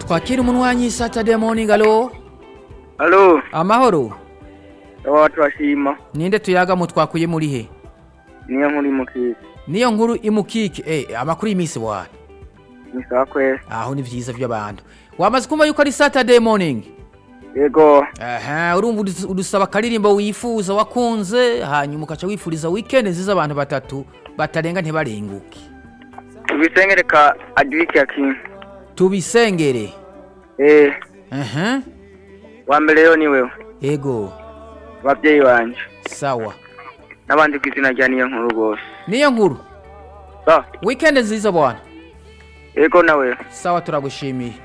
twakira umunwanyi saturday morning alo Halo, amahoro awa turashima. ninde tuyaga mu twakuye muri he Niyo nkuri mukisi. niyo nkuru imukike eh amakuru y'iminsi bwana Ni sawa kweli. aho ni vyiza vy'abantu wamaze kumva yuko ari saturday morning Yego, aha urumva udus- udusaba akaririmbo wifuza wakunze hanyuma ukaca wifuriza weekend nziza abantu batatu batarenga ntibarenguke tubisengere ka Adric Yakin. tubisengere Eh, aha wa mbere yo ni wewe. ego Abavyeyi banje. sawa N'abandi ku izina rya niyo nkuru bose. niyo nkuru Sawa. weekend nziza bwana Yego nawe. sawa turagushimiye